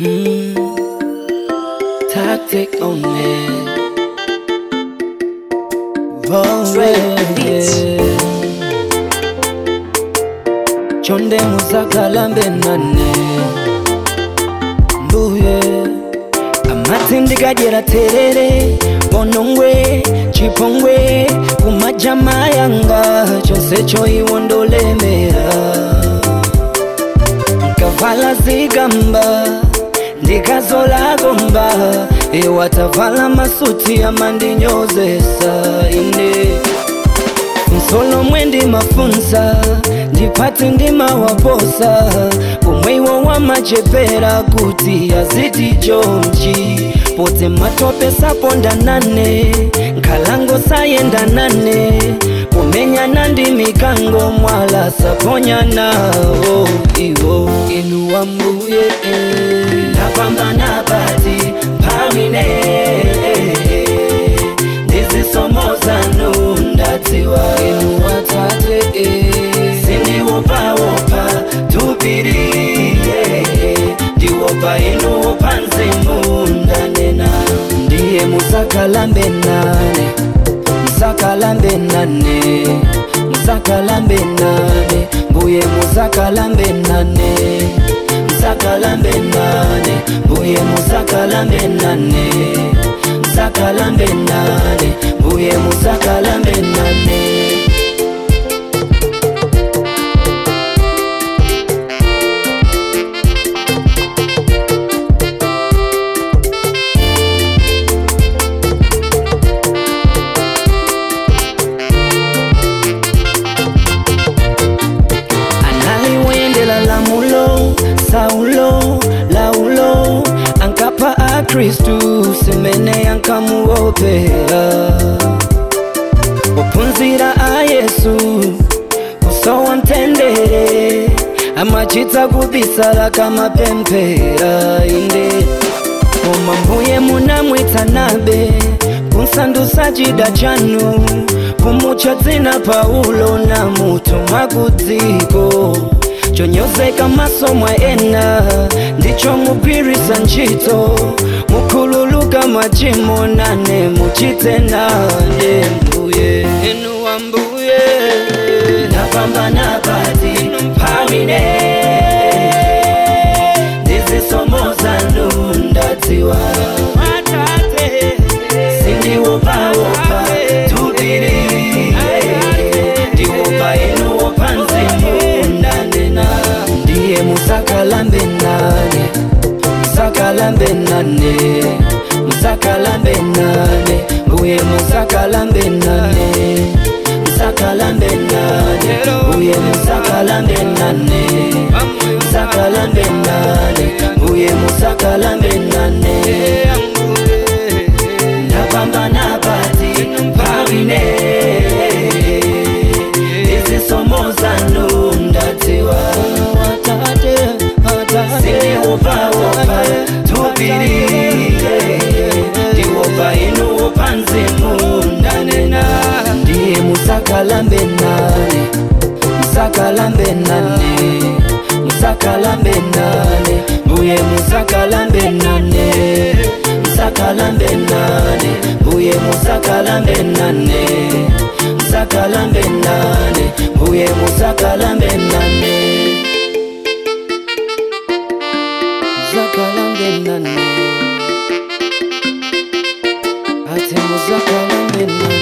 Mm. Tactic on it. Oh, Dre yeah, Beats. yeah. Chonde musakalambe nane mbuye amati ndikadyera terere bonongwe chipongwe kumajama yanga chose choiwo ndolemera nkavala zigamba ndikazola gomba ewatavala masuti amandinyozesa ine msolo mwendi mafunsa ndipati ndimawaposa umweiwo wamachepera kuti aziti chomchi pote matope sapondanane nkhalango sayendanane kumenyana ndi mikango mwala saponyanawo iwo inu wambuye ndapambana pati mphamine ndizisomozanu ndadziwa inu watate sindiwopawopa tupiri ndiwopa inu wopa nzimu ndanena ndiye musakalambe nane musakalambe nane musakalambe nane mbuye musakalambe nane musakalambe nane mbuye musakalambe nane musakalambe nane mbuye musakalambe nane analiwendela lamulo saulo laulo ankapa akristu semene yankamuopera ophunzira a yesu kusowa mtendere amachita kubisala kamapemphera inde koma mbuye munamwitanabe kunsandusa chida chanu kumutcha dzina paulo na mutuma kudziko chonyozeka maso mwa ena ndicho mugwirisa ntchito mukhululuka machimo nane muchite nane mbuye enu wa mbuye napambana pati mphamine ndizisomozanu ndadziwa sindiwopawopa tupiri ndiwopa inuwopa nzimu ndanena ndiye musakalambe nane musakalambe nane musakalambe nane mbuye musakalambe nane musakalambe nane mbuye musakalambe nane musakalambe nane mbuye musakalambe nane ndapambana pati mphamine izisomozanu ndadziwa sindiwopawopa tupiri ndiwopa inuwopa nzimu ndanena ndiye musakalambe nane musakalambe nane musakalambe nane mbuye musakalambe nane musakalambe nane mbuye musakalambe nane musakalambe nane mbuye musakalambe nane musakalambe nane ate musakalambe nane